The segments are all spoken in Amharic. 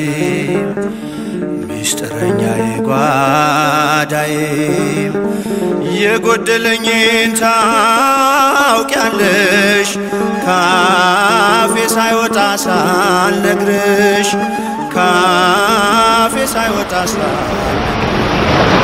ሚስጥረኛዬ ጓዳዬ የጎደለኝን ታውቂያለሽ ካፌ ሳይወጣ ሳልነግርሽ ካፌ ሳይወጣ ሳልነግርሽ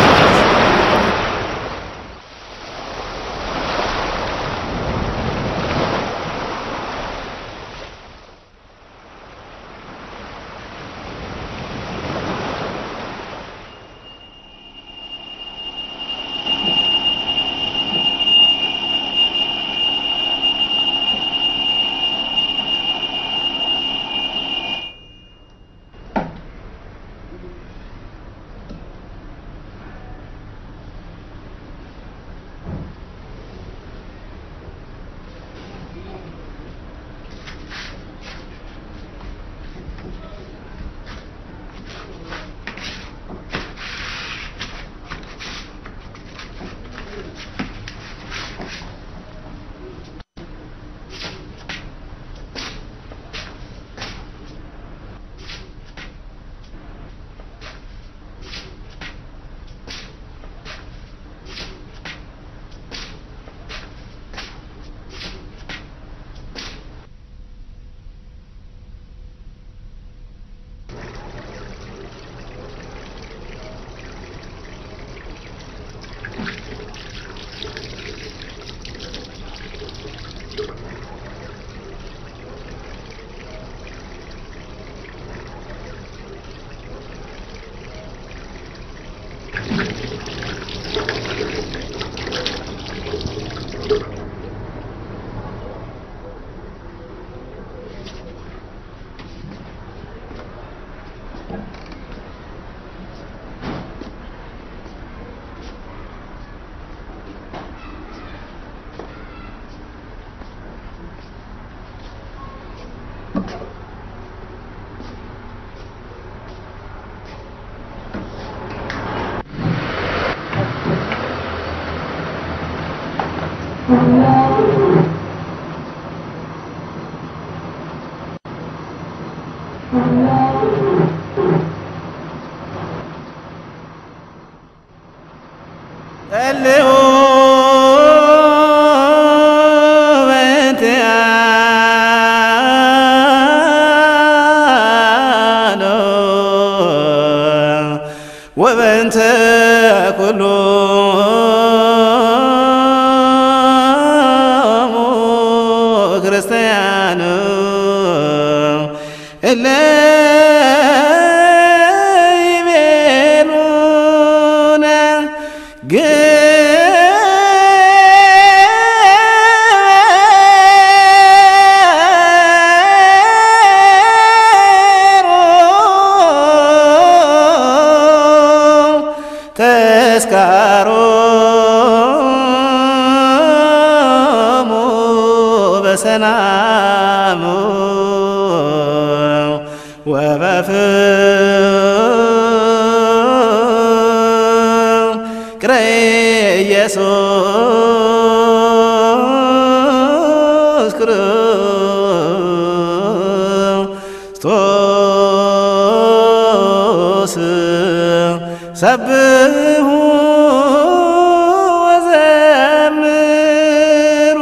ጸልዩ በእንቲአነ ወበእንተ ኩሎሙ ክርስቲያን እለ ይቤሉነ ተስካሮሙ በሰላሙ ወበፍቅረ ኢየሱስ ክርስቶስ ሰብሑ ወዘምሩ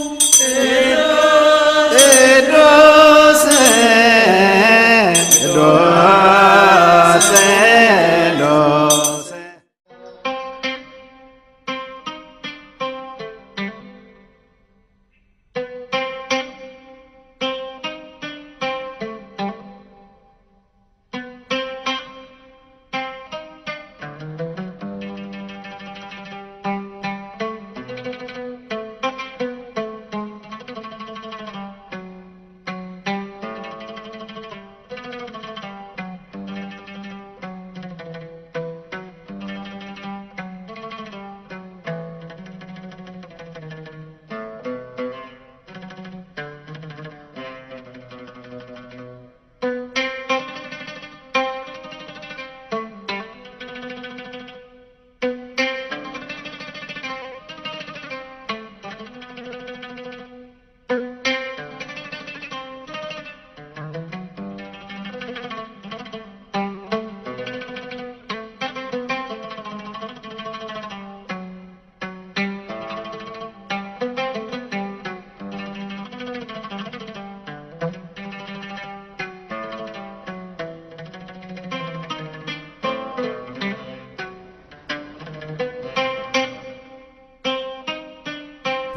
ቅዱስ ቅዱስ ቅዱስ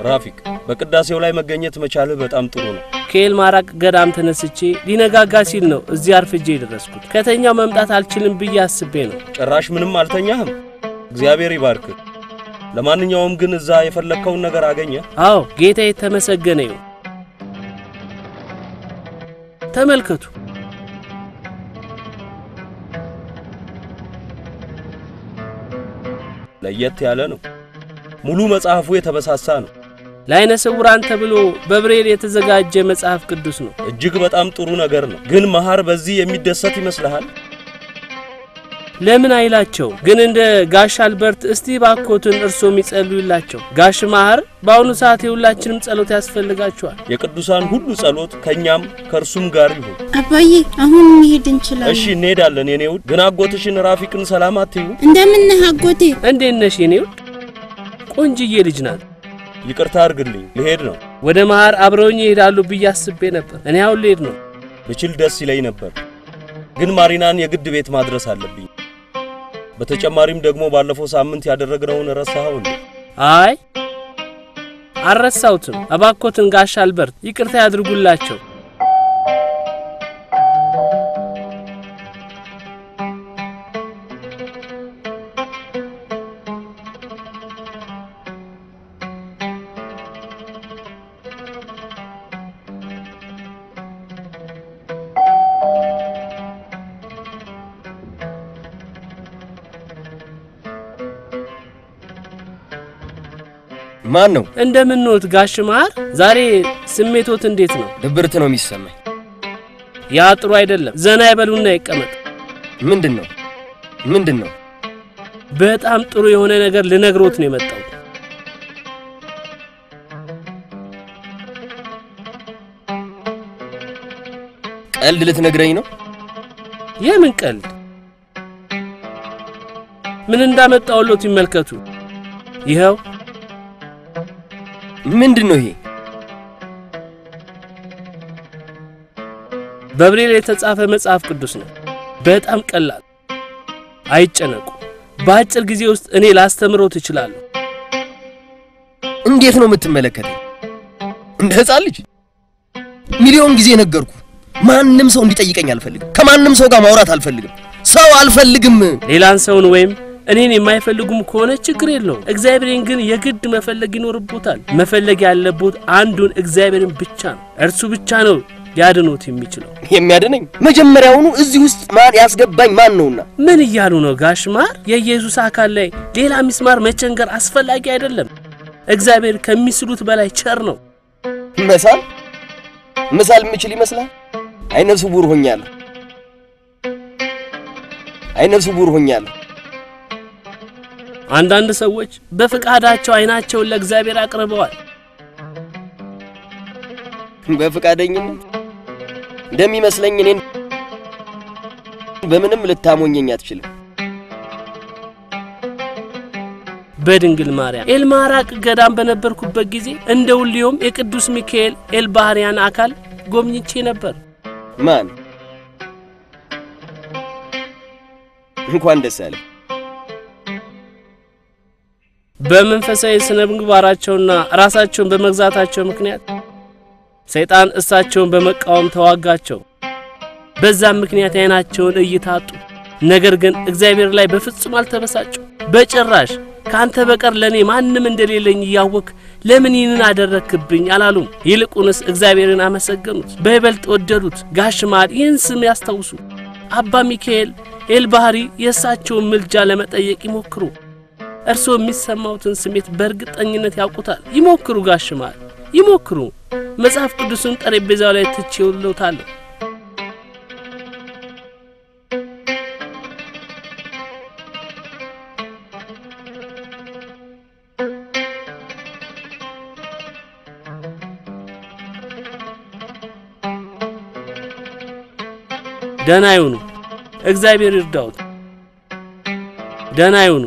ራፊቅ በቅዳሴው ላይ መገኘት መቻልህ በጣም ጥሩ ነው። ከኤል ማራቅ ገዳም ተነስቼ ሊነጋጋ ሲል ነው እዚህ አርፍጄ የደረስኩት። ከተኛው መምጣት አልችልም ብዬ አስቤ ነው። ጭራሽ ምንም አልተኛህም? እግዚአብሔር ይባርክ። ለማንኛውም ግን እዛ የፈለግከውን ነገር አገኘ? አዎ ጌታ የተመሰገነ ይሁን። ተመልከቱ። ለየት ያለ ነው። ሙሉ መጽሐፉ የተበሳሳ ነው። ለዓይነ ስውራን ተብሎ በብሬል የተዘጋጀ መጽሐፍ ቅዱስ ነው። እጅግ በጣም ጥሩ ነገር ነው። ግን መሐር በዚህ የሚደሰት ይመስልሃል? ለምን አይላቸው? ግን እንደ ጋሽ አልበርት እስቲ ባኮትን እርሶም ይጸልዩላቸው። ጋሽ ማህር በአሁኑ ሰዓት የሁላችንም ጸሎት ያስፈልጋቸዋል። የቅዱሳን ሁሉ ጸሎት ከእኛም ከእርሱም ጋር ይሁን። አባዬ አሁን መሄድ እንችላለን። እሺ እንሄዳለን። የኔ ውድ ግን አጎትሽን ራፊቅን ሰላም አትዩ? እንደምን ነህ አጎቴ? እንዴት ነሽ የኔ ውድ? ቆንጅዬ ልጅ ናት። ይቅርታ አድርግልኝ፣ ልሄድ ነው። ወደ ማህር አብረውኝ ይሄዳሉ ብዬ አስቤ ነበር። እኔ አሁን ልሄድ ነው። ብችል ደስ ይለኝ ነበር፣ ግን ማሪናን የግድ ቤት ማድረስ አለብኝ። በተጨማሪም ደግሞ ባለፈው ሳምንት ያደረግነውን ረሳኸው እንዴ? አይ አልረሳሁትም። እባኮትን ጋሽ አልበርት ይቅርታ ያድርጉላቸው። ማን ነው? እንደምንወት ጋሽ ማህር፣ ዛሬ ስሜቶት እንዴት ነው? ድብርት ነው የሚሰማኝ። ያ ጥሩ አይደለም። ዘና ይበሉና ይቀመጥ። ምንድን ነው ምንድን ነው? በጣም ጥሩ የሆነ ነገር ልነግሮት ነው የመጣው። ቀልድ ልትነግረኝ ነው? የምን ቀልድ? ምን እንዳመጣውሎት ይመልከቱ። ይኸው ምንድን ነው ይሄ? በብሬል የተጻፈ መጽሐፍ ቅዱስ ነው። በጣም ቀላል። አይጨነቁ። በአጭር ጊዜ ውስጥ እኔ ላስተምሮት እችላለሁ። እንዴት ነው የምትመለከተኝ? እንደ ሕፃን ልጅ? ሚሊዮን ጊዜ ነገርኩ። ማንም ሰው እንዲጠይቀኝ አልፈልግም። ከማንም ሰው ጋር ማውራት አልፈልግም። ሰው አልፈልግም። ሌላን ሰውን ወይም እኔን የማይፈልጉም ከሆነ ችግር የለውም። እግዚአብሔርን ግን የግድ መፈለግ ይኖርቦታል። መፈለግ ያለቦት አንዱን እግዚአብሔርን ብቻ ነው። እርሱ ብቻ ነው ሊያድኖት የሚችለው። የሚያድነኝ መጀመሪያውኑ እዚህ ውስጥ ማን ያስገባኝ ማን ነውና? ምን እያሉ ነው ጋሽ ማር? የኢየሱስ አካል ላይ ሌላ ሚስማር መቸንገር አስፈላጊ አይደለም። እግዚአብሔር ከሚስሉት በላይ ቸር ነው። መሳል መሳል የምችል ይመስላል? አይነ ስውር ሆኛለሁ። አይነ ስውር ሆኛለሁ። አንዳንድ ሰዎች በፍቃዳቸው አይናቸውን ለእግዚአብሔር አቅርበዋል። በፈቃደኝነት እንደሚመስለኝ እኔን በምንም ልታሞኘኝ አትችልም። በድንግል ማርያም ኤልማራቅ ገዳም በነበርኩበት ጊዜ እንደ ሁሌውም የቅዱስ ሚካኤል ኤልባህርያን አካል ጎብኝቼ ነበር። ማን እንኳን ደስ አለ። በመንፈሳዊ ስነ ምግባራቸውና ራሳቸውን በመግዛታቸው ምክንያት ሰይጣን እሳቸውን በመቃወም ተዋጋቸው። በዛም ምክንያት የዓይናቸውን እይታ አጡ። ነገር ግን እግዚአብሔር ላይ በፍጹም አልተበሳጩ። በጭራሽ ከአንተ በቀር ለእኔ ማንም እንደሌለኝ እያወክ ለምን ይህንን አደረክብኝ አላሉም። ይልቁንስ እግዚአብሔርን አመሰገኑት፣ በይበልጥ ወደዱት። ጋሽ ማር ይህን ስም ያስታውሱ። አባ ሚካኤል ኤልባህሪ የእሳቸውን ምልጃ ለመጠየቅ ይሞክሩ። እርስዎ የሚሰማውትን ስሜት በእርግጠኝነት ያውቁታል። ይሞክሩ ጋሽ ማር ይሞክሩ። መጽሐፍ ቅዱስን ጠረጴዛው ላይ ትቼውልዎታለሁ። ደህና ይሁኑ። እግዚአብሔር ይርዳዎት። ደህና ይሁኑ።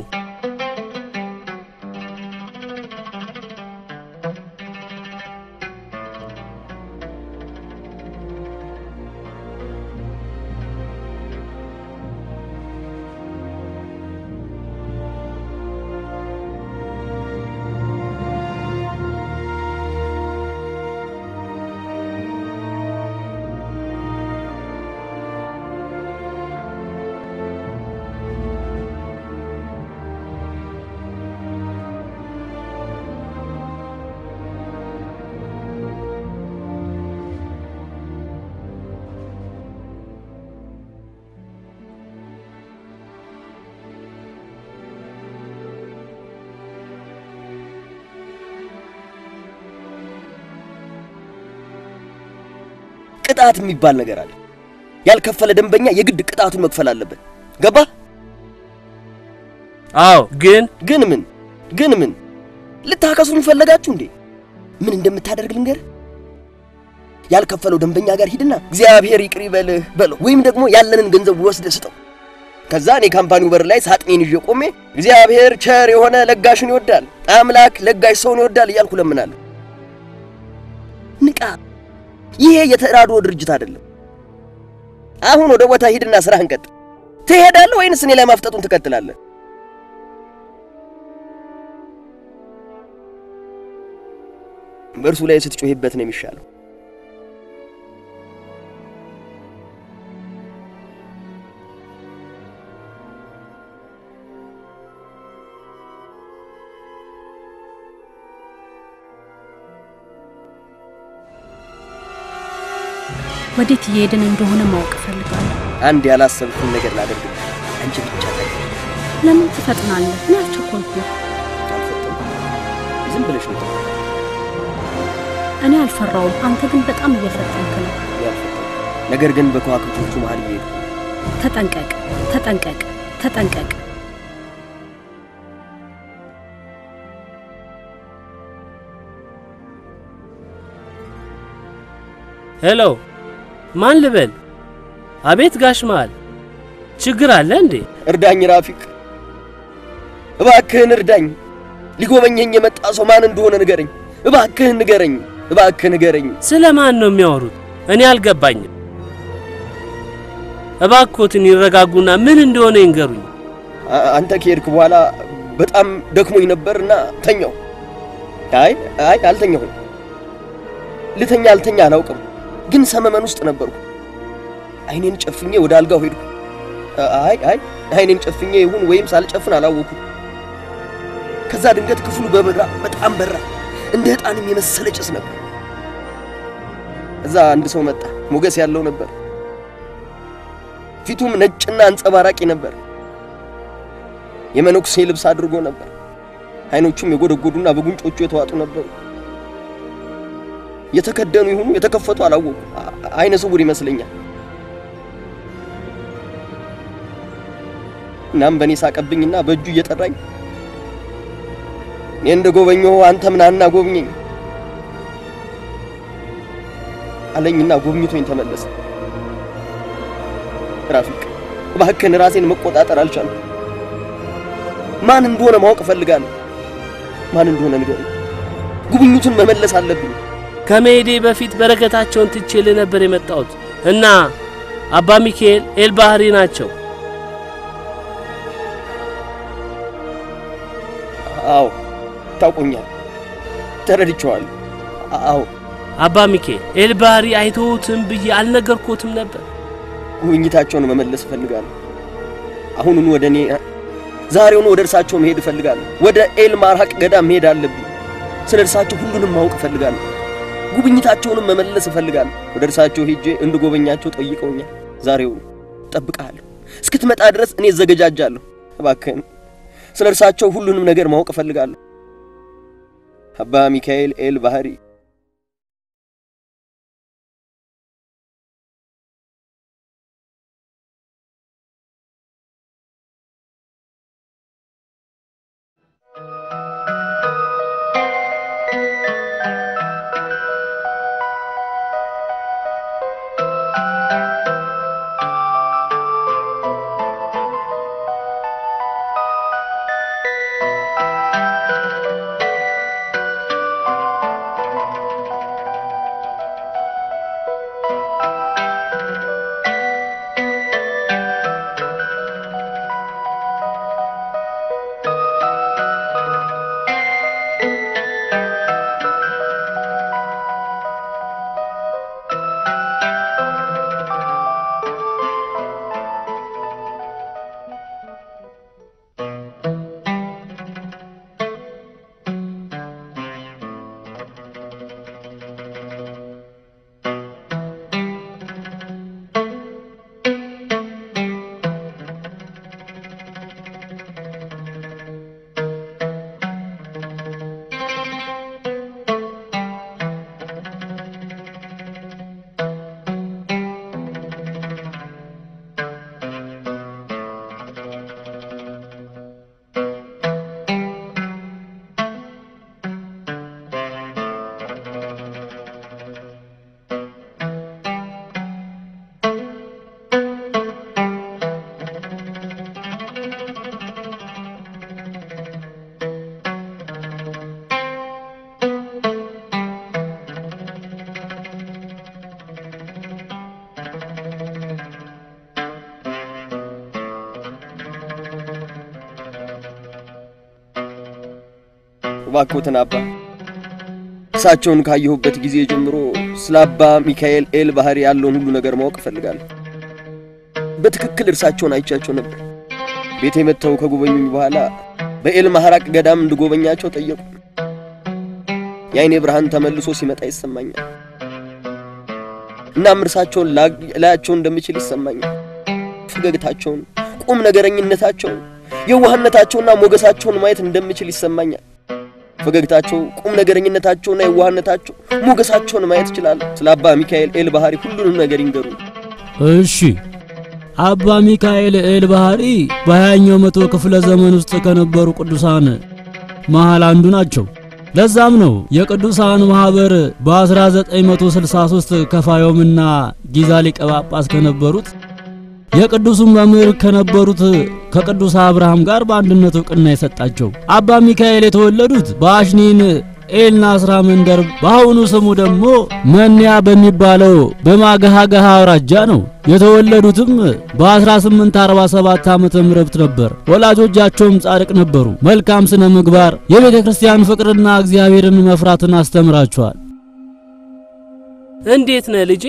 ቅጣት የሚባል ነገር አለ። ያልከፈለ ደንበኛ የግድ ቅጣቱን መክፈል አለበት። ገባ? አዎ፣ ግን ግን ምን ግን ምን ልታከሱን ፈለጋችሁ እንዴ? ምን እንደምታደርግ ልንገር። ያልከፈለው ደንበኛ ጋር ሂድና እግዚአብሔር ይቅር ይበልህ በለው፣ ወይም ደግሞ ያለንን ገንዘብ ወስደህ ስጠው። ከዛ እኔ ካምፓኒው በር ላይ ሳጥኔን ይዤ ቆሜ እግዚአብሔር ቸር የሆነ ለጋሽን ይወዳል፣ አምላክ ለጋሽ ሰውን ይወዳል እያልኩ ለምናለሁ። ንቃ! ይሄ የተራድኦ ድርጅት አይደለም። አሁን ወደ ቦታ ሂድና ስራህን ቀጥል። ትሄዳለህ ወይንስ እኔ ላይ ማፍጠጡን ትቀጥላለህ? በእርሱ ላይ ስትጮህበት ነው የሚሻለው። ወዴት እየሄድን እንደሆነ ማወቅ እፈልጋለሁ። አንድ ያላሰብኩን ነገር ላደርግልህ፣ አንቺ ብቻ ታውቂ። ለምን ትፈጥናለህ? እኔ አልቸኮልኩም። አልፈጠንኩም። ዝም ብለሽ ነው የጠራሁት። እኔ አልፈራውም። አንተ ግን በጣም እየፈጠንክ ነው። ያልፈጠንኩ። ነገር ግን በከዋክብቶቹ መሀል እየሄድኩ ተጠንቀቅ፣ ተጠንቀቅ፣ ተጠንቀቅ። ሄሎ፣ ማን ልበል? አቤት ጋሽ መሃል ችግር አለ እንዴ? እርዳኝ ራፊቅ፣ እባክህን እርዳኝ። ሊጎበኘኝ የመጣ ሰው ማን እንደሆነ ንገረኝ። እባክህን ንገረኝ፣ እባክህ ንገረኝ። ስለ ማን ነው የሚያወሩት? እኔ አልገባኝም። እባክዎትን ይረጋጉና ምን እንደሆነ ይንገሩኝ። አ- አንተ ከሄድክ በኋላ በጣም ደክሞኝ ነበርና ተኛሁ። አይ አይ አልተኛሁም። ልተኛ አልተኛ አላውቅም፣ ግን ሰመመን ውስጥ ነበርኩ። አይኔን ጨፍኜ ወደ አልጋው ሄድኩ። አይ አይ አይኔን ጨፍኜ ይሁን ወይም ሳልጨፍን አላወኩም። ከዛ ድንገት ክፍሉ በበራ በጣም በራ፣ እንደ ዕጣንም የመሰለ ጭስ ነበር። እዛ አንድ ሰው መጣ። ሞገስ ያለው ነበር። ፊቱም ነጭና አንጸባራቂ ነበር። የመነኩሴ ልብስ አድርጎ ነበር። አይኖቹም የጎደጎዱና በጉንጮቹ የተዋጡ ነበሩ። የተከደኑ ይሁኑ የተከፈቱ አላወቁ። አይነ ስውር ይመስለኛል። እናም በእኔ ሳቀብኝና በእጁ እየጠራኝ እኔ እንደ ጎበኘሁ አንተ ምናና ጎብኘኝ አለኝና ጎብኝቶኝ ተመለሰ። ራፊቅ እባክህን ራሴን መቆጣጠር አልቻልኩም። ማን እንደሆነ ማወቅ እፈልጋለሁ። ማን እንደሆነ ንገረኝ። ጉብኝቱን መመለስ አለብኝ። ከመሄዴ በፊት በረከታቸውን ትቼልህ ነበር የመጣሁት እና አባ ሚካኤል ኤልባህሪ ናቸው። አዎ ታውቆኛል፣ ተረድቼዋለሁ። አዎ አባ ሚካኤል ኤልባህሪ አይተውትም ብዬ አልነገርኩትም ነበር። ጉብኝታቸውን መመለስ እፈልጋለሁ። አሁኑን ወደ እኔ ዛሬውኑ ወደ እርሳቸው መሄድ እፈልጋለሁ። ወደ ኤል ማርሃቅ ገዳም መሄድ አለብኝ። ስለ እርሳቸው ሁሉንም ማወቅ እፈልጋለሁ። ጉብኝታቸውንም መመለስ እፈልጋለሁ። ወደ እርሳቸው ሄጄ እንድጎበኛቸው ጠይቀውኛል። ዛሬውኑ እጠብቅሃለሁ። እስክትመጣ ድረስ እኔ እዘገጃጃለሁ። እባክህን ስለ እርሳቸው ሁሉንም ነገር ማወቅ እፈልጋለሁ። አባ ሚካኤል ኤል ባህሪ እባክዎትን አባ እሳቸውን ካየሁበት ጊዜ ጀምሮ ስለ አባ ሚካኤል ኤል ባህሪ ያለውን ሁሉ ነገር ማወቅ እፈልጋለሁ። በትክክል እርሳቸውን አይቻቸው ነበር። ቤቴ መጥተው ከጎበኙኝ በኋላ በኤል ማህራቅ ገዳም እንድጎበኛቸው ጠየቁ። የአይኔ ብርሃን ተመልሶ ሲመጣ ይሰማኛል። እናም እርሳቸውን ላያቸው እንደምችል ይሰማኛል። ፈገግታቸውን፣ ቁም ነገረኝነታቸውን፣ የዋህነታቸውና ሞገሳቸውን ማየት እንደምችል ይሰማኛል። ፈገግታቸው፣ ቁም ነገረኝነታቸውና የዋህነታቸው ሞገሳቸውን ማየት እችላለሁ። ስለ አባ ሚካኤል ኤል ባህሪ ሁሉንም ነገር ይንገሩ። እሺ አባ ሚካኤል ኤል ባህሪ በሀያኛው መቶ ክፍለ ዘመን ውስጥ ከነበሩ ቅዱሳን መሃል አንዱ ናቸው። ለዛም ነው የቅዱሳን ማህበር በ1963 ከፋዮምና ጊዛ ሊቀ ጳጳስ ከነበሩት የቅዱሱን መምህር ከነበሩት ከቅዱስ አብርሃም ጋር በአንድነት እውቅና የሰጣቸው። አባ ሚካኤል የተወለዱት በአሽኒን ኤል ናስራ መንደር በአሁኑ ስሙ ደግሞ መንያ በሚባለው በማገሃገሃ አውራጃ ነው። የተወለዱትም በ1847 ዓመተ ምህረት ነበር። ወላጆቻቸውም ጻድቅ ነበሩ። መልካም ስነ ምግባር፣ የቤተ ክርስቲያን ፍቅርና እግዚአብሔርን መፍራትን አስተምራቸዋል። እንዴት ነህ ልጄ?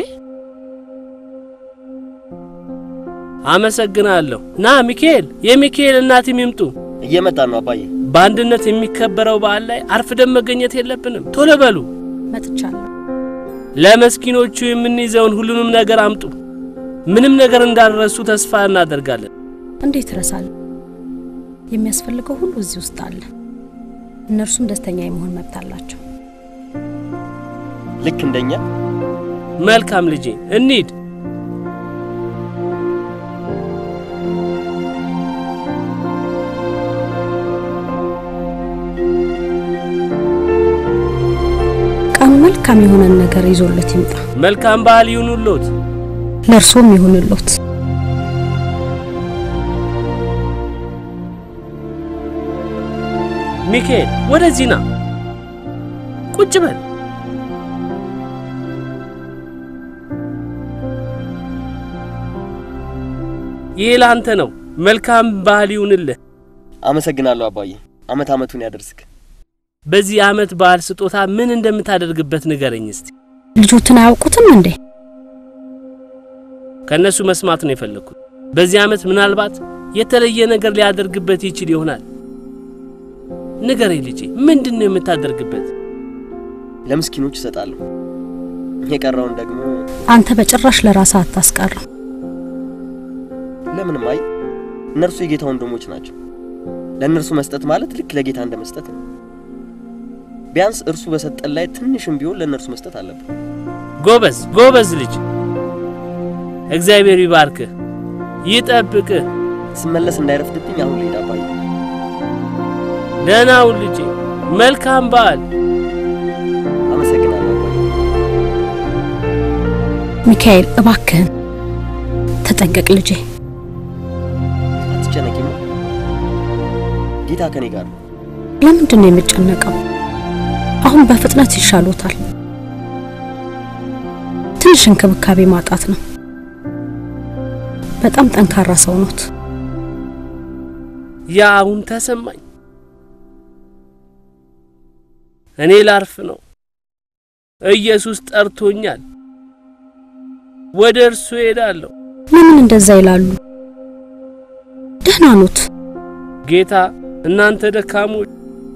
አመሰግናለሁ። ና ሚካኤል፣ የሚካኤል እናትም ይምጡ። እየመጣን ነው አባዬ። በአንድነት የሚከበረው በዓል ላይ አርፍደን መገኘት የለብንም። ቶሎ በሉ። መጥቻለሁ። ለመስኪኖቹ የምንይዘውን ሁሉንም ነገር አምጡ። ምንም ነገር እንዳልረሱ ተስፋ እናደርጋለን። እንዴት እረሳለሁ? የሚያስፈልገው ሁሉ እዚህ ውስጥ አለ። እነርሱም ደስተኛ የመሆን መብት አላቸው። ልክ እንደኛ መልካም ልጄ፣ እንሂድ። ቀኑ መልካም የሆነን ነገር ይዞለት ይምጣ። መልካም በዓል ይሁንልዎት። ለእርሶም ይሁንልዎት። ሚካኤል ወደዚህ ና፣ ቁጭ በል። ይህ ለአንተ ነው። መልካም በዓል ይሁንልህ። አመሰግናለሁ አባዬ። አመት አመቱን ያደርስክ። በዚህ ዓመት በዓል ስጦታ ምን እንደምታደርግበት ንገረኝ እስቲ። ልጆትን አያውቁትም እንዴ? ከእነሱ መስማት ነው የፈለግኩት። በዚህ ዓመት ምናልባት የተለየ ነገር ሊያደርግበት ይችል ይሆናል። ንገረኝ ልጄ፣ ምንድን ነው የምታደርግበት? ለምስኪኖች እሰጣለሁ። የቀረውን ደግሞ አንተ በጭራሽ ለራስህ አታስቀርም። ለምንም አይ እነርሱ የጌታ ወንድሞች ናቸው። ለእነርሱ መስጠት ማለት ልክ ለጌታ እንደ መስጠት ነው። ቢያንስ እርሱ በሰጠን ላይ ትንሽም ቢሆን ለእነርሱ መስጠት አለብን። ጎበዝ ጎበዝ ልጅ፣ እግዚአብሔር ይባርክህ ይጠብቅህ። ስመለስ እንዳይረፍድብኝ አሁን ልሄድ አባዬ። ደህና ሁን ልጄ። መልካም በዓል። አመሰግናለሁ አባዬ። ሚካኤል እባክህን ተጠንቀቅ ልጄ። አትጨነቂ፣ ጌታ ከኔ ጋር ነው። ለምንድን ነው የምጨነቀው? አሁን በፍጥነት ይሻሎታል። ትንሽ እንክብካቤ ማጣት ነው። በጣም ጠንካራ ሰው ኖት። ያ አሁን ተሰማኝ። እኔ ላርፍ ነው። ኢየሱስ ጠርቶኛል። ወደ እርሱ ሄዳለሁ። ለምን እንደዛ ይላሉ? ደህና ኖት። ጌታ እናንተ ደካሞች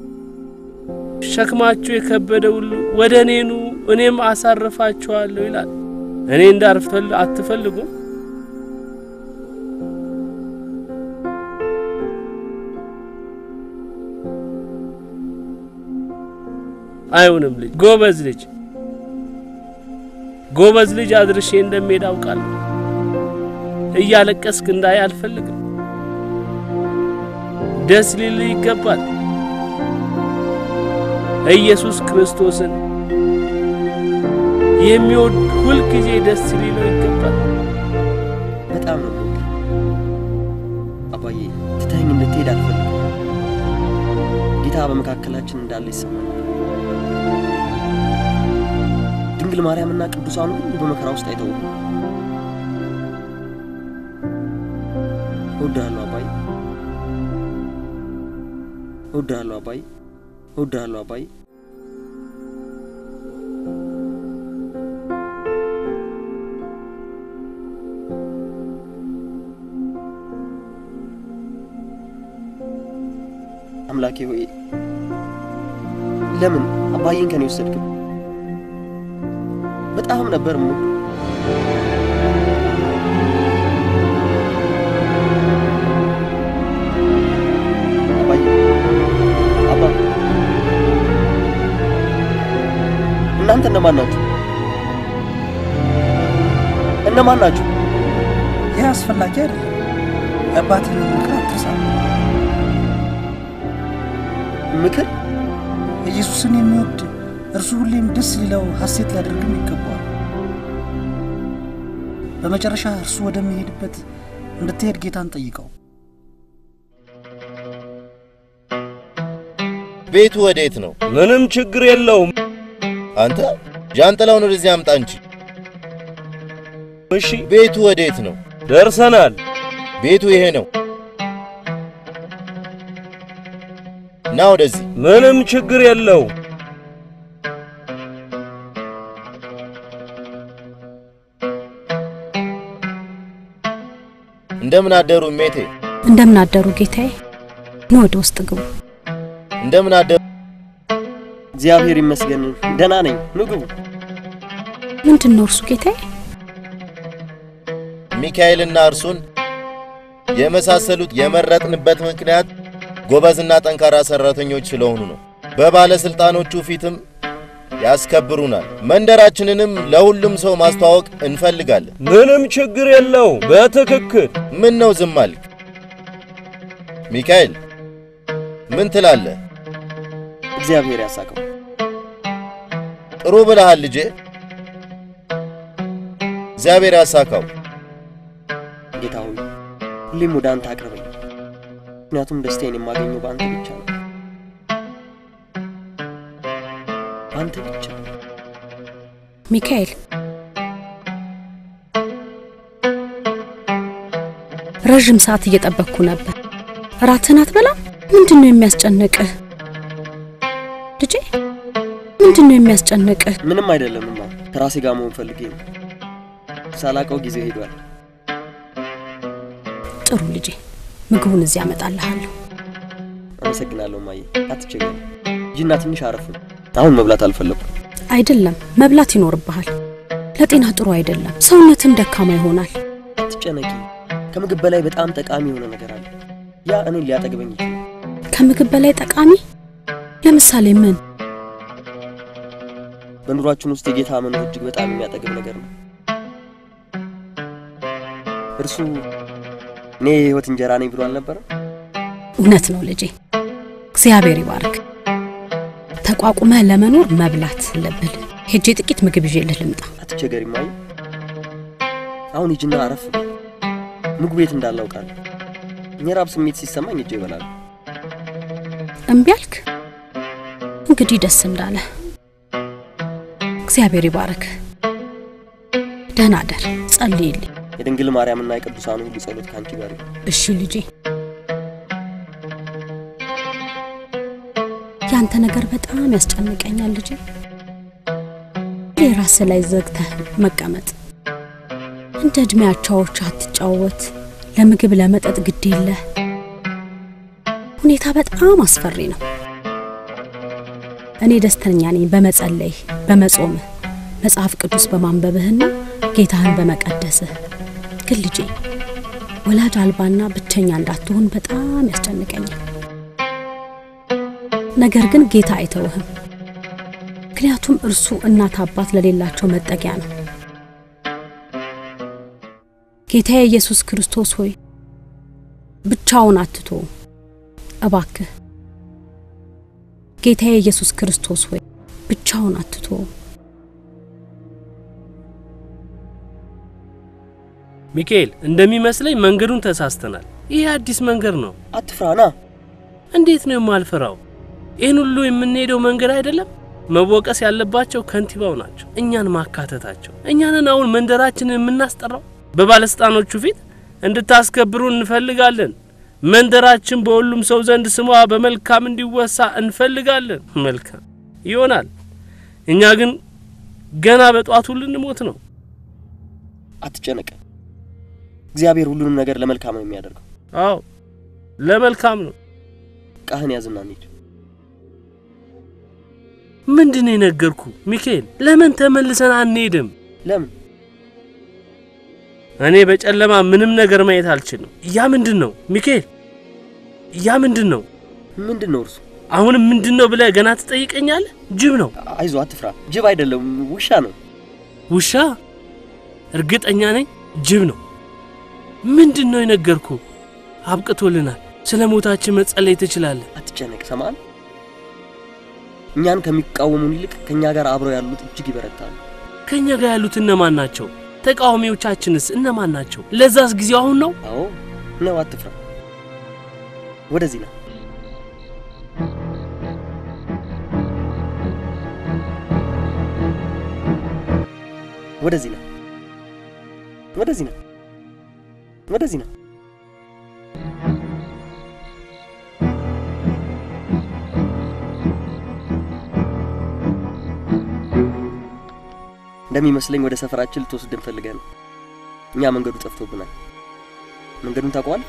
ሸክማችሁ የከበደ ሁሉ ወደ እኔ ኑ እኔም አሳርፋችኋለሁ ይላል። እኔ እንዳርፍ አትፈልጉም? አይሆንም ልጅ ጎበዝ ልጅ ጎበዝ ልጅ አድርሼ እንደምሄድ አውቃለሁ። እያለቀስክ እንዳይ አልፈልግም። ደስ ሊል ይገባል። ኢየሱስ ክርስቶስን የሚወድ ሁልጊዜ ደስ ሊለው ይገባል። በጣም ነው የምወድህ አባዬ። ትተኸኝ እንድትሄድ አልፈልግም። ጌታ በመካከላችን እንዳለ ይሰማኛል። ድንግል ማርያምና ቅዱሳኑ ሁሉ በመከራ ውስጥ አይተውም። እወድሃለሁ አባዬ፣ እወድሃለሁ አባዬ። እወድሃለሁ አባዬ። አምላኬ ሆይ ለምን አባዬን ከኔ ወሰድክ? በጣም ነበር ሙ አባዬ አባ እናንተ እነማን ናችሁ? እነማን ናችሁ? ይህ አስፈላጊ አይደለም። የአባትን ምክር አትርሳ። ምክር ኢየሱስን የሚወድ እርሱ ሁሌም ደስ ሊለው ሐሴት ሊያደርግም ይገባዋል። በመጨረሻ እርሱ ወደሚሄድበት እንድትሄድ ጌታን ጠይቀው። ቤቱ ወዴት ነው? ምንም ችግር የለውም። አንተ ዣንጥላውን ወደዚህ አምጣ እንጂ። እሺ፣ ቤቱ ወዴት ነው? ደርሰናል። ቤቱ ይሄ ነው። ና ወደዚህ። ምንም ችግር የለው። እንደምን አደሩ ሜቴ? እንደምን አደሩ ጌታዬ። ኑ ወደ ውስጥ ግቡ። እንደምን አደሩ? እግዚአብሔር ይመስገን ደህና ነኝ። ኑ ግቡ። ምንድን ነው እርሱ ጌታዬ? ሚካኤልና እርሱን የመሳሰሉት የመረጥንበት ምክንያት ጎበዝና ጠንካራ ሰራተኞች ስለሆኑ ነው። በባለስልጣኖቹ ፊትም ያስከብሩናል። መንደራችንንም ለሁሉም ሰው ማስተዋወቅ እንፈልጋለን። ምንም ችግር የለው። በትክክል ምን ነው ዝም አልክ? ሚካኤል ምን ትላለህ? እግዚአብሔር ያሳቀው። ጥሩ ብለሃል ልጄ። እግዚአብሔር ያሳካው። ጌታ ሆይ ሁሌም ወደ አንተ አቅርበኝ፣ ምክንያቱም ደስታዬን የማገኘው በአንተ ብቻ ነው። አንተ ብቻ ሚካኤል ረዥም ሰዓት እየጠበቅኩ ነበር። እራትህን አትበላም? ምንድን ነው የሚያስጨንቅህ ልጄ? ምንድን ነው የሚያስጨንቅህ? ምንም አይደለምማ። ከራሴ ጋር መሆን ፈልጌ ነው። ሳላቀው ጊዜው ሄዷል። ጥሩ ልጄ፣ ምግቡን እዚህ አመጣልሃለሁ። አመሰግናለሁ ማየ፣ አትቸገር። ሂጂና ትንሽ አረፍ። አሁን መብላት አልፈለኩም። አይደለም መብላት ይኖርብሃል። ለጤና ጥሩ አይደለም። ሰውነትን ደካማ ይሆናል። አትጨነቂ። ከምግብ በላይ በጣም ጠቃሚ የሆነ ነገር አለ። ያ እኔን ሊያጠግበኝ ይችላል። ከምግብ በላይ ጠቃሚ? ለምሳሌ ምን? በኑሯችን ውስጥ የጌታ መኖር እጅግ በጣም የሚያጠግብ ነገር ነው። እርሱ እኔ የህይወት እንጀራ ነኝ ብሎ አልነበረም? እውነት ነው ልጄ። እግዚአብሔር ይባርክ። ተቋቁመህ ለመኖር መብላት አለብህ። ሄጄ ጥቂት ምግብ ይዤልህ ልምጣ። አትቸገሪ ማየ። አሁን ሂጂና አረፍ በይ። ምግቡ የት እንዳለ አውቃለሁ። የራብ ስሜት ሲሰማኝ እጄ ይበላሉ። እምቢ አልክ? እንግዲህ ደስ እንዳለ። እግዚአብሔር ይባርክ። ደህና አደር። ጸልይልኝ። የድንግል ማርያምና የቅዱሳኑ ሁሉ ጸሎት ከአንቺ ጋር ይሁን። እሺ ልጄ። ያንተ ነገር በጣም ያስጨንቀኛል ልጄ። የራስ ላይ ዘግተህ መቀመጥ፣ እንደ ዕድሜ አቻዎች አትጫወት፣ ለምግብ ለመጠጥ ግድ የለህ። ሁኔታ በጣም አስፈሪ ነው። እኔ ደስተኛ ነኝ በመጸለይህ፣ በመጾምህ፣ መጽሐፍ ቅዱስ በማንበብህና ጌታህን በመቀደስህ። ግን ልጄ ወላጅ አልባና ብቸኛ እንዳትሆን በጣም ያስጨንቀኛል። ነገር ግን ጌታ አይተውህም። ምክንያቱም እርሱ እናት አባት ለሌላቸው መጠጊያ ነው። ጌታዬ ኢየሱስ ክርስቶስ ሆይ ብቻውን አትቶ እባክህ ጌታዬ ኢየሱስ ክርስቶስ ሆይ ብቻውን አትቶ ሚካኤል፣ እንደሚመስለኝ መንገዱን ተሳስተናል። ይህ አዲስ መንገድ ነው። አትፍራና። እንዴት ነው የማልፈራው? ይህን ሁሉ የምንሄደው መንገድ አይደለም። መወቀስ ያለባቸው ከንቲባው ናቸው፣ እኛን ማካተታቸው። እኛንን አሁን መንደራችንን የምናስጠራው በባለስልጣኖቹ ፊት እንድታስከብሩ እንፈልጋለን። መንደራችን በሁሉም ሰው ዘንድ ስሟ በመልካም እንዲወሳ እንፈልጋለን። መልካም ይሆናል። እኛ ግን ገና በጧቱ ልንሞት ነው። አትጨነቅ። እግዚአብሔር ሁሉንም ነገር ለመልካም ነው የሚያደርገው። አዎ ለመልካም ነው። ቃህን ያዝና እንሂድ። ምንድን ነው የነገርኩ ሚካኤል? ለምን ተመልሰን አንሄድም? ለምን? እኔ በጨለማ ምንም ነገር ማየት አልችልም። ያ ምንድን ነው ሚካኤል? ያ ምንድን ነው? ምንድን ነው እርሱ? አሁንም ምንድን ነው ብለህ ገና ትጠይቀኛለህ? ጅብ ነው። አይዞ፣ አትፍራ። ጅብ አይደለም፣ ውሻ ነው። ውሻ? እርግጠኛ ነኝ ጅብ ነው። ምንድን ነው የነገርኩ? አብቅቶልናል። ስለ ሞታችን መጸለይ ትችላለህ። አትጨነቅ። ሰማን። እኛን ከሚቃወሙን ይልቅ ከእኛ ጋር አብረው ያሉት እጅግ ይበረታሉ። ከእኛ ጋር ያሉት እነማን ናቸው? ተቃዋሚዎቻችንስ እነማን ናቸው? ለዛስ ጊዜው አሁን ነው? አዎ ነው። አትፍራ። ወደዚህ ነው። ወደዚህ ነው። ወደዚህ ነው። ወደዚህ ነው። እንደሚመስለኝ ወደ ሰፈራችን ልትወስደን ፈልገህ ነው። እኛ መንገዱ ጠፍቶብናል። መንገዱን ታውቀዋል?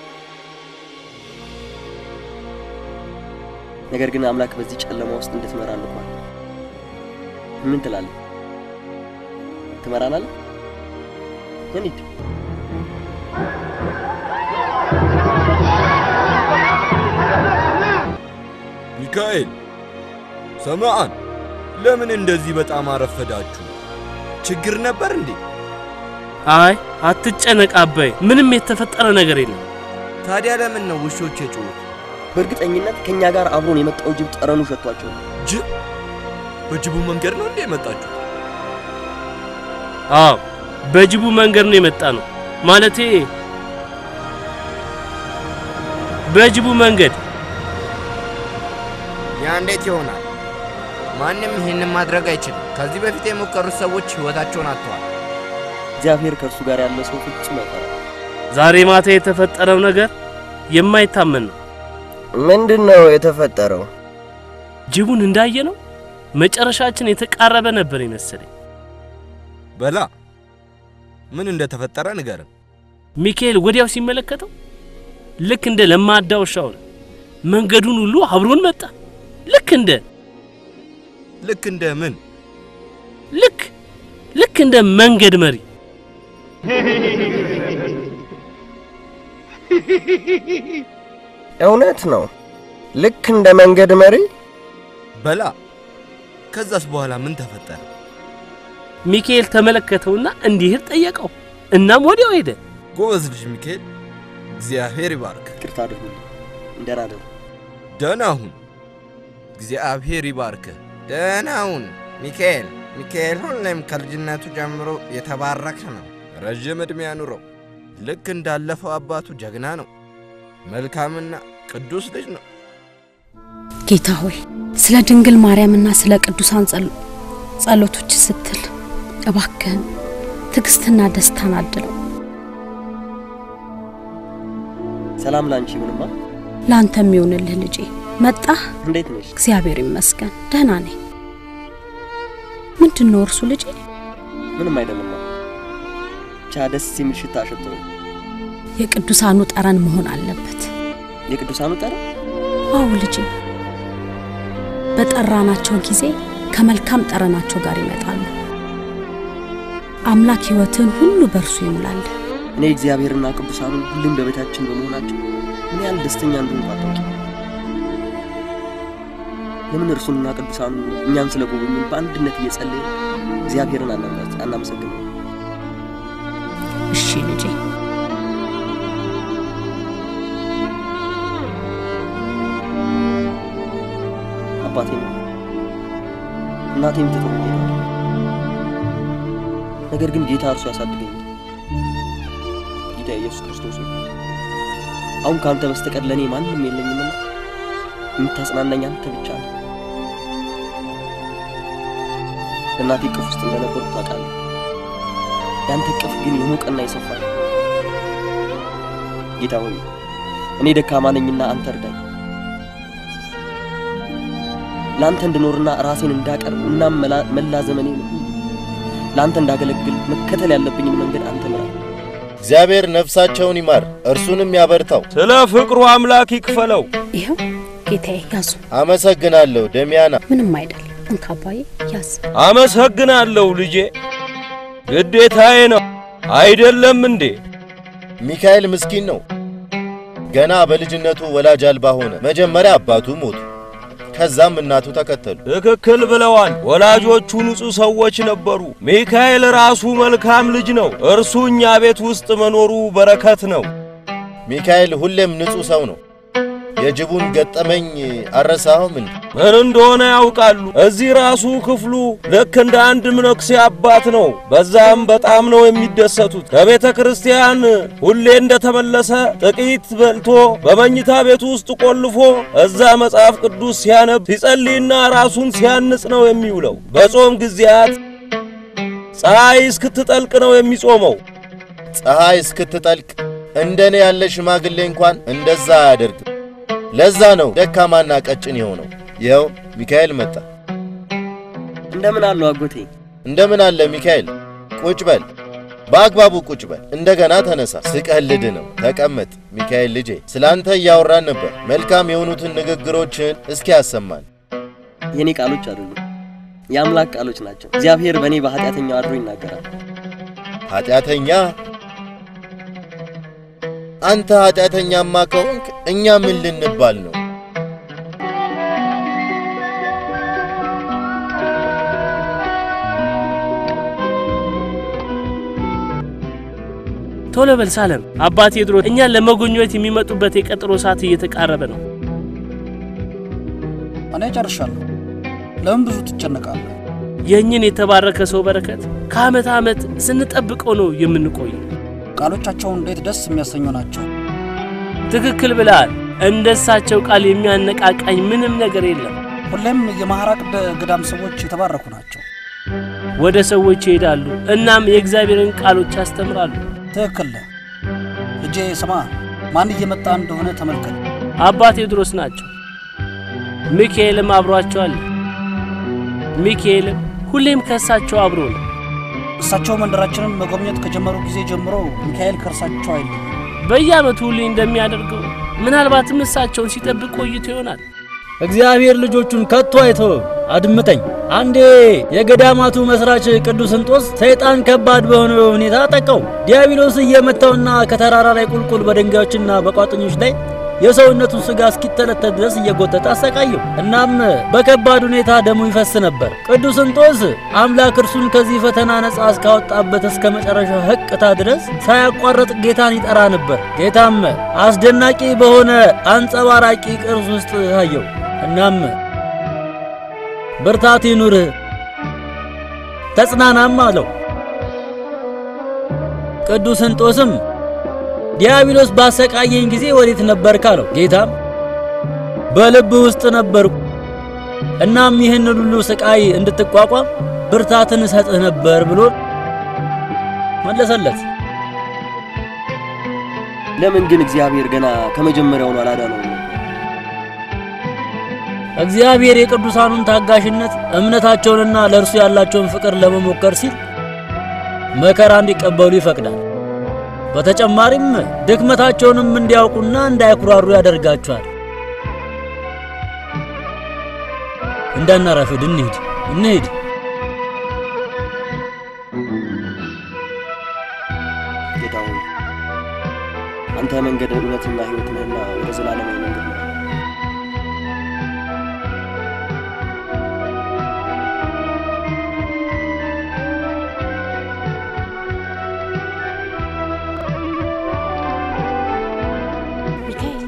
ነገር ግን አምላክ በዚህ ጨለማ ውስጥ እንድትመራ ልኳል። ምን ትላለህ? ትመራናለህ? እንሂድ። ሚካኤል፣ ሰማአን፣ ለምን እንደዚህ በጣም አረፈዳችሁ? ችግር ነበር እንዴ? አይ አትጨነቅ አባይ፣ ምንም የተፈጠረ ነገር የለም። ታዲያ ለምን ነው ውሾች የጮሁት? በእርግጠኝነት ከእኛ ጋር አብሮን የመጣው ጅብ ጠረኑ ሸቷቸው ነው። ጅብ? በጅቡ መንገድ ነው እንዴ የመጣችሁ? አዎ በጅቡ መንገድ ነው የመጣ ነው። ማለቴ በጅቡ መንገድ። ያ እንዴት ይሆናል? ማንም ይህንን ማድረግ አይችልም። ከዚህ በፊት የሞከሩት ሰዎች ሕይወታቸውን አጥተዋል። እግዚአብሔር ከእርሱ ጋር ያለ ሰው ፍጹም አይፈራም። ዛሬ ማታ የተፈጠረው ነገር የማይታመን ነው። ምንድን ነው የተፈጠረው? ጅቡን እንዳየ ነው መጨረሻችን የተቃረበ ነበር ይመስለኝ። በላ ምን እንደተፈጠረ ንገርን። ሚካኤል ወዲያው ሲመለከተው ልክ እንደ ለማዳ ውሻ ሆነ። መንገዱን ሁሉ አብሮን መጣ። ልክ እንደ ልክ እንደ ምን? ልክ ልክ እንደ መንገድ መሪ እውነት ነው። ልክ እንደ መንገድ መሪ። በላ ከዛስ በኋላ ምን ተፈጠረ? ሚካኤል ተመለከተውና እንዲሄድ ጠየቀው። እናም ወዲያው ሄደ። ጎበዝ ልጅ ሚካኤል፣ እግዚአብሔር ይባርክ። ይቅርታ አድርጉልኝ። ደህና ደሩ። ደህና ሁን። እግዚአብሔር ይባርክ። ደህና ሁን ሚካኤል። ሚካኤል ሁሌም ከልጅነቱ ጀምሮ የተባረከ ነው። ረዥም ዕድሜ ያኑረው። ልክ እንዳለፈው አባቱ ጀግና ነው። መልካምና ቅዱስ ልጅ ነው። ጌታ ሆይ ስለ ድንግል ማርያምና ስለ ቅዱሳን ጸሎቶች ስትል እባክህን ትዕግስትና ደስታን አድለው። ሰላም ላንቺ ይሁንማ። ለአንተ የሚሆንልህ ልጄ። መጣህ? እንዴት ነሽ? እግዚአብሔር ይመስገን ደህና ነኝ። ምንድን ነው እርሱ ልጄ? ምንም አይደለማ። ብቻ ደስ የሚል ሽታ ሸቶ ነው። የቅዱሳኑ ጠረን መሆን አለበት። የቅዱሳኑ ጠረን? አዎ ልጄ፣ በጠራናቸው ጊዜ ከመልካም ጠረናቸው ጋር ይመጣሉ። አምላክ ሕይወትን ሁሉ በእርሱ ይሙላል። እኔ እግዚአብሔርና ቅዱሳኑ ሁሌም በቤታችን በመሆናቸው ምን ያህል ደስተኛ እንደሆንኩ አታውቂ። ለምን እርሱንና ቅዱሳኑ እኛን ስለ ጎበኙን በአንድነት እየጸለየ እግዚአብሔርን አናመሰግነው? እሺ ልጄ። አባቴ ነው እናቴም ትቶ ሄደዋል። ነገር ግን ጌታ እርሱ ያሳድገኛል። ጌታ ኢየሱስ ክርስቶስ ሆይ አሁን ከአንተ በስተቀር ለእኔ ማንም የለኝምና የምታጽናናኝ አንተ ብቻ ነው። በእናቴ እቅፍ ውስጥ እንደነበርኩ ታውቃለህ። የአንተ እቅፍ ግን የሞቀና የሰፋ ነው። ጌታ ሆይ እኔ ደካማ ነኝና አንተ እርዳኝ። ለአንተ እንድኖርና ራሴን እንዳቀርብ እናም መላ- መላ ዘመኔን ሁሉ ለአንተ እንዳገለግል መከተል ያለብኝን መንገድ አንተ ምራኝ። እግዚአብሔር ነፍሳቸውን ይማር እርሱንም ያበርታው። ስለ ፍቅሩ አምላክ ይክፈለው። ይኸው ጌታዬ ያዙ። አመሰግናለሁ ደሚያና። ምንም አይደል። እንካ አባዬ ያዝ። አመሰግናለሁ ልጄ፣ ግዴታዬ ነው አይደለም እንዴ? ሚካኤል ምስኪን ነው። ገና በልጅነቱ ወላጅ አልባ ሆነ። መጀመሪያ አባቱ ሞቱ፣ ከዛም እናቱ ተከተሉ። ትክክል ብለዋል። ወላጆቹ ንጹሕ ሰዎች ነበሩ። ሚካኤል ራሱ መልካም ልጅ ነው። እርሱ እኛ ቤት ውስጥ መኖሩ በረከት ነው። ሚካኤል ሁሌም ንጹሕ ሰው ነው። የጅቡን ገጠመኝ አረሳኸውም እንዴ? ምን እንደሆነ ያውቃሉ። እዚህ ራሱ ክፍሉ ልክ እንደ አንድ መነኩሴ አባት ነው። በዛም በጣም ነው የሚደሰቱት። ከቤተ ክርስቲያን ሁሌ እንደተመለሰ ጥቂት በልቶ በመኝታ ቤቱ ውስጥ ቆልፎ እዛ መጽሐፍ ቅዱስ ሲያነብ ሲጸልይና ራሱን ሲያንጽ ነው የሚውለው። በጾም ጊዜያት ፀሐይ እስክትጠልቅ ነው የሚጾመው። ፀሐይ እስክትጠልቅ እንደኔ ያለ ሽማግሌ እንኳን እንደዛ አያደርግም። ለዛ ነው ደካማና ቀጭን የሆነው። ይኸው ሚካኤል መጣ። እንደምን አለው አጎቴ? እንደምን አለ ሚካኤል? ቁጭ በል፣ በአግባቡ ቁጭ በል። እንደገና ተነሳ። ስቀልድ ነው። ተቀመጥ ሚካኤል ልጄ። ስላንተ እያወራን ነበር። መልካም የሆኑትን ንግግሮችን እስኪ ያሰማን። የእኔ ቃሎች አይደሉም፣ የአምላክ ቃሎች ናቸው። እግዚአብሔር በእኔ በኃጢአተኛው አድሮ ይናገራል። ኃጢአተኛ? አንተ ኃጢአተኛማ ከሆንክ እኛ ምን ልንባል ነው? ቶሎ በል ሳለም፣ አባ ቴዎድሮስ እኛን ለመጎብኘት የሚመጡበት የቀጠሮ ሰዓት እየተቃረበ ነው። እኔ ጨርሻለሁ። ለምን ብዙ ትጨነቃለህ? የእኝን የተባረከ ሰው በረከት ከዓመት ዓመት ስንጠብቀው ነው የምንቆየው። ቃሎቻቸው እንዴት ደስ የሚያሰኙ ናቸው። ትክክል ብለሃል። እንደ እሳቸው ቃል የሚያነቃቃኝ ምንም ነገር የለም። ሁሌም የማኅራቅ ገዳም ሰዎች የተባረኩ ናቸው። ወደ ሰዎች ይሄዳሉ፣ እናም የእግዚአብሔርን ቃሎች ያስተምራሉ። ትክክል ነህ ልጄ። ስማ፣ ማን እየመጣ እንደሆነ ተመልከት። አባ ቴዎድሮስ ናቸው። ሚካኤልም አብሯቸው አለ። ሚካኤልም ሁሌም ከእሳቸው አብሮ ነው። እሳቸው መንደራችንን መጎብኘት ከጀመሩ ጊዜ ጀምሮ ሚካኤል ከእርሳቸው አይለይም። በየዓመቱ ሁሌ እንደሚያደርገው ምናልባትም እሳቸውን ሲጠብቅ ቆይቶ ይሆናል። እግዚአብሔር ልጆቹን ከቶ አይተወም። አድምጠኝ። አንዴ የገዳማቱ መስራች ቅዱስ እንጦስ ሰይጣን ከባድ በሆነ ሁኔታ አጠቃው። ዲያብሎስ እየመታውና ከተራራ ላይ ቁልቁል በድንጋዮችና በቋጥኞች ላይ የሰውነቱን ስጋ እስኪተለተል ድረስ እየጎተተ አሰቃየው። እናም በከባድ ሁኔታ ደሙ ይፈስ ነበር። ቅዱስ እንጦስ አምላክ እርሱን ከዚህ ፈተና ነፃ እስካወጣበት እስከ መጨረሻው ህቅታ ድረስ ሳያቋርጥ ጌታን ይጠራ ነበር። ጌታም አስደናቂ በሆነ አንጸባራቂ ቅርስ ውስጥ አየው። እናም ብርታት ይኑርህ ተጽናናም አለው። ቅዱስ እንጦስም ዲያብሎስ ባሰቃየኝ ጊዜ ወዴት ነበርክ አለው። ጌታም በልብ ውስጥ ነበርኩ፣ እናም ይህን ሁሉ ስቃይ እንድትቋቋም ብርታትን እሰጥህ ነበር ብሎ መለሰለት። ለምን ግን እግዚአብሔር ገና ከመጀመሪያውኑ አላዳነውም? እግዚአብሔር የቅዱሳኑን ታጋሽነት፣ እምነታቸውንና ለእርሱ ያላቸውን ፍቅር ለመሞከር ሲል መከራ እንዲቀበሉ ይፈቅዳል። በተጨማሪም ድክመታቸውንም እንዲያውቁና እንዳይኩራሩ ያደርጋቸዋል። እንዳናረፍድ እንሂድ እንሂድ። ጌታ ሆይ አንተ መንገድ እውነትና ሕይወት ነህና ወደ ዘላለማዊ መንገድ ነው። ሚካኤል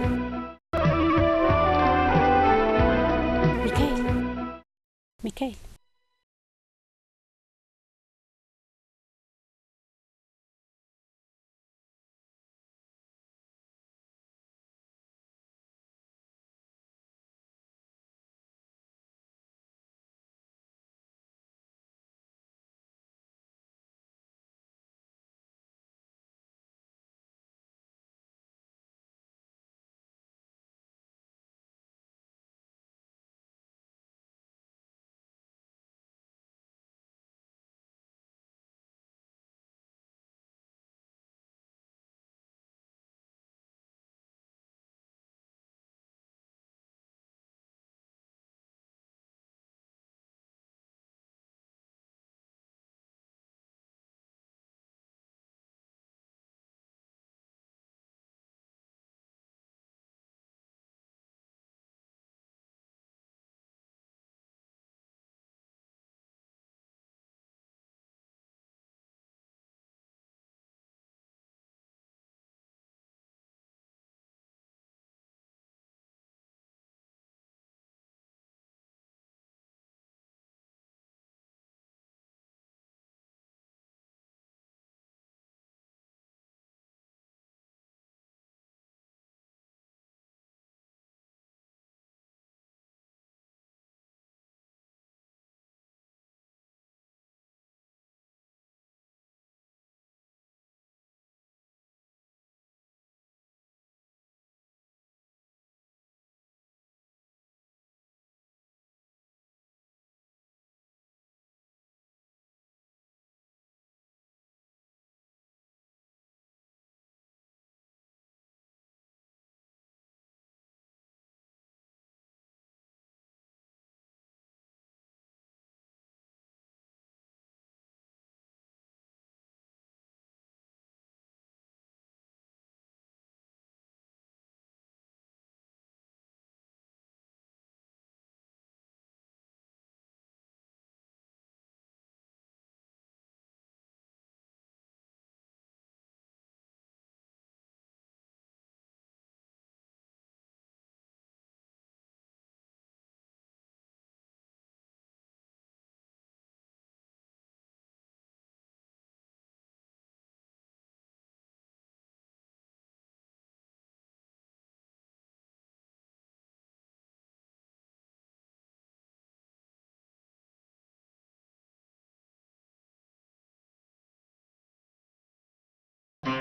ሚካኤል ሚካኤል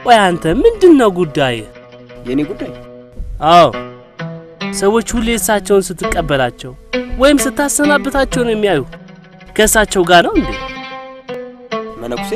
ቆይ አንተ ምንድን ነው ጉዳይ? የእኔ ጉዳይ? አዎ ሰዎች ሁሌ እሳቸውን ስትቀበላቸው ወይም ስታሰናብታቸው ነው የሚያዩ። ከእሳቸው ጋር ነው እንዴ? መነኩሴ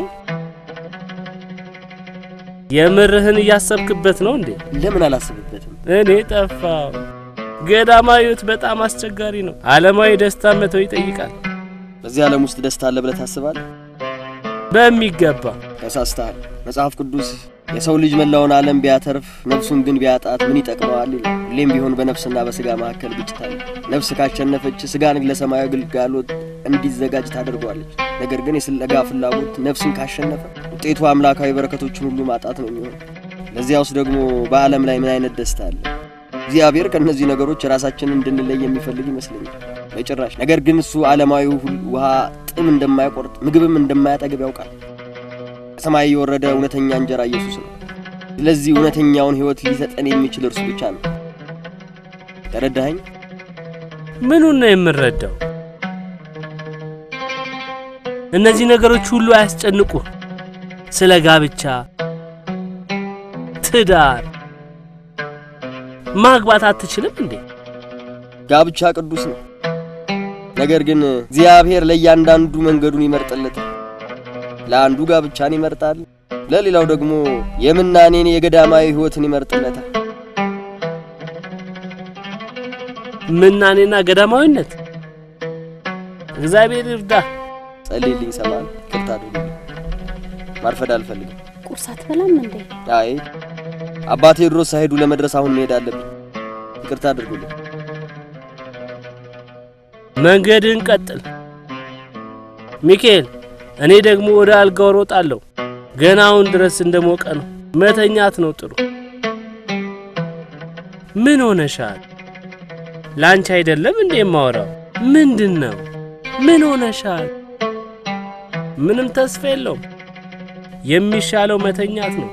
የምርህን እያሰብክበት ነው እንዴ? ለምን አላስብበትም? እኔ ጠፋው። ገዳማዊ ሕይወት በጣም አስቸጋሪ ነው። ዓለማዊ ደስታ መተው ይጠይቃል። በዚህ ዓለም ውስጥ ደስታ አለ ብለህ ታስባለህ? በሚገባ ተሳስተሃል። መጽሐፍ ቅዱስ የሰው ልጅ መላውን ዓለም ቢያተርፍ ነፍሱን ግን ቢያጣት ምን ይጠቅመዋል ይላል። ሁሌም ቢሆን በነፍስና በስጋ መካከል ግጭት አለ። ነፍስ ካሸነፈች ስጋን ለሰማያዊ አገልግሎት እንዲዘጋጅ ታደርገዋለች። ነገር ግን የስለጋ ፍላጎት ነፍስን ካሸነፈ ውጤቱ አምላካዊ በረከቶችን ሁሉ ማጣት ነው የሚሆን። ለዚያ ውስጥ ደግሞ በዓለም ላይ ምን አይነት ደስታ አለ? እግዚአብሔር ከእነዚህ ነገሮች ራሳችንን እንድንለይ የሚፈልግ ይመስለኛል። በጭራሽ። ነገር ግን እሱ ዓለማዊ ውሃ ጥም እንደማያቆርጥ ምግብም እንደማያጠግብ ያውቃል። ከሰማይ የወረደ እውነተኛ እንጀራ ኢየሱስ ነው። ስለዚህ እውነተኛውን ሕይወት ሊሰጠን የሚችል እርሱ ብቻ ነው። ተረዳኸኝ? ምኑን ነው የምንረዳው? እነዚህ ነገሮች ሁሉ አያስጨንቁ። ስለ ጋብቻ፣ ትዳር ማግባት አትችልም እንዴ? ጋብቻ ቅዱስ ነው። ነገር ግን እግዚአብሔር ለእያንዳንዱ መንገዱን ይመርጥለታል። ለአንዱ ጋብቻን ይመርጣል፣ ለሌላው ደግሞ የምናኔን የገዳማዊ ሕይወትን ይመርጥለታል። ምናኔና ገዳማዊነት እግዚአብሔር ይርዳ። ጸልይልኝ ሰማል። ቅርታ አድርግልኝ። ማርፈድ አልፈልግም። ቁርስ አትበላም እንዴ? አይ አባቴ ድሮስ ሳይሄዱ ለመድረስ አሁን መሄድ አለብኝ። ይቅርታ አድርጉልኝ። መንገድን ቀጥል ሚካኤል። እኔ ደግሞ ወደ አልጋው ሮጣለሁ። ገና አሁን ድረስ እንደሞቀ ነው። መተኛት ነው ጥሩ። ምን ሆነሻል? ላንቺ አይደለም እንዴ የማወራው? ምንድን ነው? ምን ሆነሻል? ምንም ተስፋ የለውም። የሚሻለው መተኛት ነው።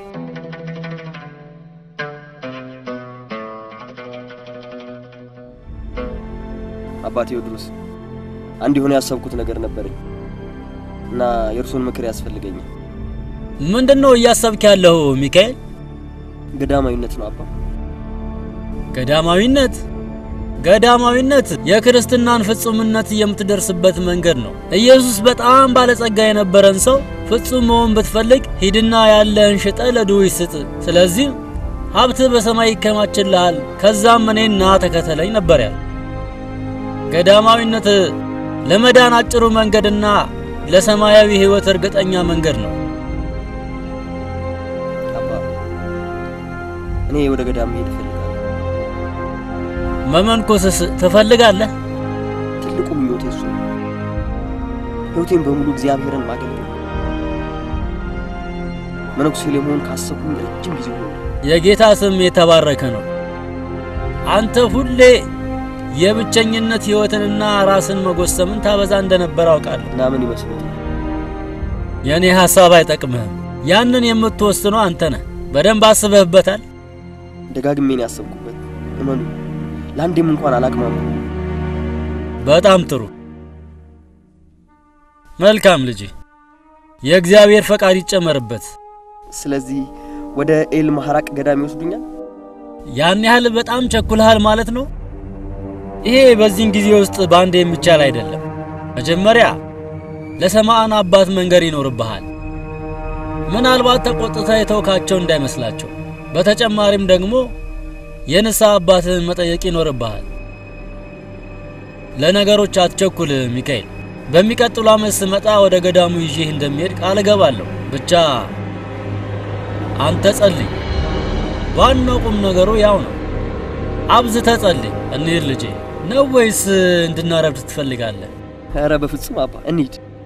አባቴ ቴዎድሮስ አንድ የሆነ ያሰብኩት ነገር ነበረኝ እና የእርሱን ምክር ያስፈልገኛል። ምንድን ነው እያሰብክ ያለው ሚካኤል? ገዳማዊነት ነው አባ። ገዳማዊነት ገዳማዊነት የክርስትናን ፍጹምነት የምትደርስበት መንገድ ነው። ኢየሱስ በጣም ባለጸጋ የነበረን ሰው ፍጹም መሆን ብትፈልግ ሂድና ያለህን ሽጠ ለድሆች ስጥ፣ ስለዚህም ሀብትህ በሰማይ ይከማችልሃል፣ ከዛም እኔን ና ተከተለኝ ነበር ያለ። ገዳማዊነት ለመዳን አጭሩ መንገድና ለሰማያዊ ሕይወት እርግጠኛ መንገድ ነው። አባ እኔ ወደ ገዳም መሄድ እፈልጋለሁ። መመንኮስስ ትፈልጋለህ? ትልቁ ምኞቴ እሱ ነው። ሕይወቴን በሙሉ እግዚአብሔርን ማገልገል። መነኩሴ ለመሆን ካሰብኩኝ ረጅም ጊዜ ሆነ። የጌታ ስም የተባረከ ነው። አንተ ሁሌ የብቸኝነት ሕይወትንና ራስን መጎሰምን ታበዛ እንደነበር አውቃለሁ። እና ምን ይመስሉት የእኔ ሐሳብ አይጠቅምህም። ያንን የምትወስነው አንተ ነህ። በደንብ አስበህበታል? ደጋግሜን ያሰብኩበት እመኑ፣ ለአንዴም እንኳን አላቅማሙ። በጣም ጥሩ። መልካም ልጅ፣ የእግዚአብሔር ፈቃድ ይጨመርበት። ስለዚህ ወደ ኤል ማሐራቅ ገዳም ይወስዱኛል? ያን ያህል በጣም ቸኩልሃል ማለት ነው? ይሄ በዚህን ጊዜ ውስጥ በአንድ የሚቻል አይደለም። መጀመሪያ ለሰማዕን አባት መንገር ይኖርብሃል። ምናልባት ተቆጥተህ የተውካቸው እንዳይመስላቸው። በተጨማሪም ደግሞ የንስሐ አባትህን መጠየቅ ይኖርብሃል። ለነገሮች አትቸኩል ሚካኤል። በሚቀጥሉ ዓመት ስመጣ ወደ ገዳሙ ይዤህ እንደሚሄድ ቃል እገባለሁ። ብቻ አንተ ጸልይ። ዋናው ቁም ነገሩ ያው ነው። አብዝተህ ጸልይ። እንሂድ ልጄ። ነው ወይስ እንድናረብድ ትፈልጋለህ? ኧረ በፍጹም አባ፣ እንሂድ።